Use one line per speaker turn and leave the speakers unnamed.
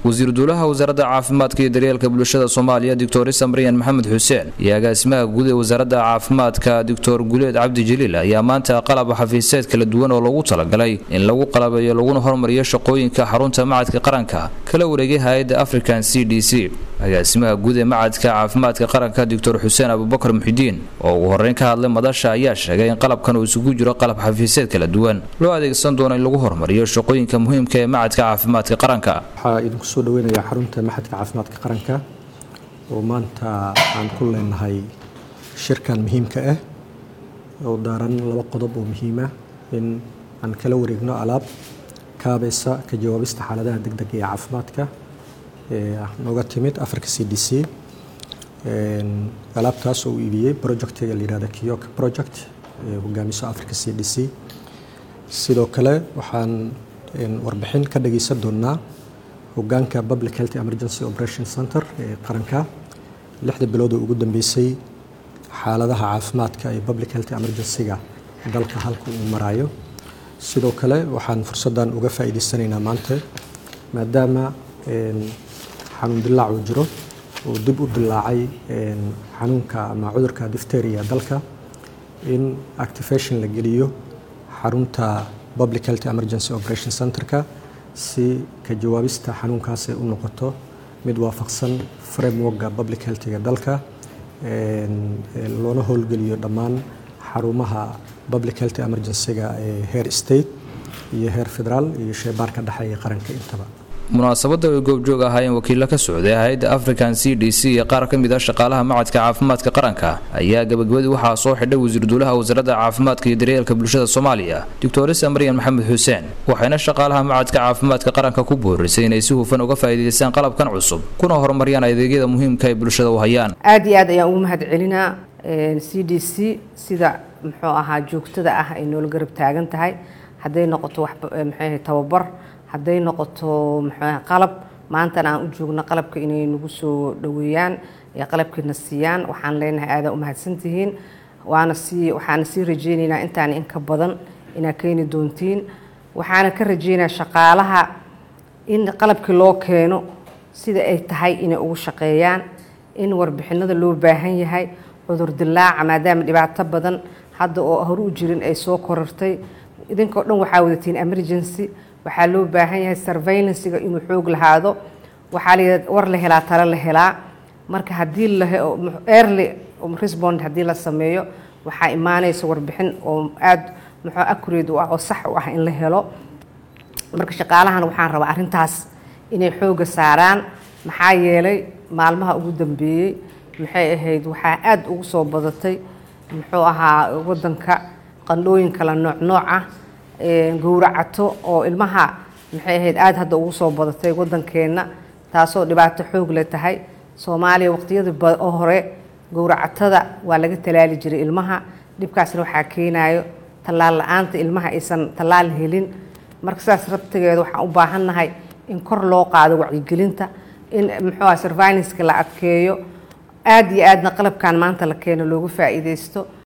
wasiir duulaha wasaaradda caafimaadka iyo daryeelka bulshada soomaaliya doctor isa maryan maxamed xuseen iyo agaasimaha guud ee wasaaradda caafimaadka doctor guleed cabdi jaliil ayaa maanta qalab xafiiseed kala duwan oo loogu talagalay in lagu qalabeeyo laguna hormariyo shaqooyinka xarunta macadka qaranka kala wareegay hay-adda african c d c agaasimaha guud ee macadka caafimaadka qaranka doctor xuseen abubakar muxidiin oo ugu horreyn ka hadlay madasha ayaa sheegay in qalabkan uu isugu jiro qalab xafiiseed kala duwan loo adeegsan doono in lagu hormariyo shaqooyinka muhiimka ee macadka caafimaadka qaranka
waxaa idinku soo dhaweynayaa xarunta maxadka caafimaadka qaranka oo maanta aan ku leenahay shirkan muhiimka ah oo daaran laba qodob oo muhiima in aan kala wareegno alaab kaabaysa ka jawaabista xaaladaha degdega ee caafimaadka nooga timid africa c d c alaabtaas oo uu iibiyey projectiga la yihahda kiyok project ee hogaamiso africa c d c sidoo kale waxaan warbixin ka dhageysan doonaa hogaanka public health emergency operation center ee qaranka lixda bilood oo ugu dambeysay xaaladaha caafimaadka ee public health emergency-ga dalka halka uu maraayo sidoo kale waxaan fursaddan uga faa'iideysanaynaa maanta maadaama xanuun dilaac uu jiro oo dib u dilaacay xanuunka ama cudurka difteria dalka in activation la geliyo xarunta public health emergency operation centerka si ka jawaabista xanuunkaas ay u noqoto mid waafaqsan frameworka public healthga dalka loona howlgeliyo dhammaan xarumaha public health emergency-ga ee heer state iyo heer federaal iyo sheebaarka dhexeeya qaranka intaba
munaasabadda ay goobjoog ahaayeen wakiilo ka socday hay-adda african c d c iyo qaar ka mid ah shaqaalaha macadka caafimaadka qaranka ayaa gabagabadii waxaa soo xidhay wasiir duulaha wasaaradda caafimaadka iyo daryeelka bulshada soomaaliya doctor isa maryan maxamed xuseen waxayna shaqaalaha macadka caafimaadka qaranka ku boorisay inay si hufan uga faa'iidaystaan qalabkan cusub kuna horumariyaan adeegyada muhiimka ay bulshada u hayaan
aad iyo aad ayaan ugu mahad celinaa c d c sida muxuu ahaa joogtada ah ay noola garab taagan tahay hadday noqoto waxmaxuu tababar hadday noqoto muxuu qalab maantana aan u joogno qalabka inay nagu soo dhoweeyaan ee qalabkiina siiyaan waxaan leenahay aadaa u mahadsantihiin waana sii waxaana sii rajeynaynaa intaan inka badan inaad keeni doontiin waxaana ka rajeynayaa shaqaalaha in qalabkii loo keeno sida ay tahay inay ugu shaqeeyaan in warbixinada loo baahan yahay cudur dilaaca maadaama dhibaato badan hadda oo hore u jirin ay soo korartay idinkao dhan waxaa wadatiin emergency waxaa loo baahan yahay surveillancega inuu xoog lahaado waxaa la war la helaa talo la helaa marka haddii early respond haddii la sameeyo waxaa imaanaysa warbixin oo aada muxuu accurate u ah oo sax u ah in la helo marka shaqaalahan waxaan rabaa arrintaas inay xooga saaraan maxaa yeelay maalmaha ugu dambeeyey maxay ahayd waxaa aada ugu soo badatay muxuu ahaa waddanka qandhooyin kala nooc nooc ah gowracato oo ilmaha maxay ahayd aada hadda ugu soo badatay waddankeenna taasoo dhibaato xoog le tahay soomaaliya waqtiyada oo hore gowracatada waa laga tallaali jiray ilmaha dhibkaasna waxaa keenayo tallaal la-aanta ilmaha aysan tallaal helin marka sidaas rabtigeeda waxaan u baahannahay in kor loo qaado wacyigelinta in muxuu ah surveilanceka la adkeeyo aada iyo aadna qalabkan maanta la keeno loogu faa'iideysto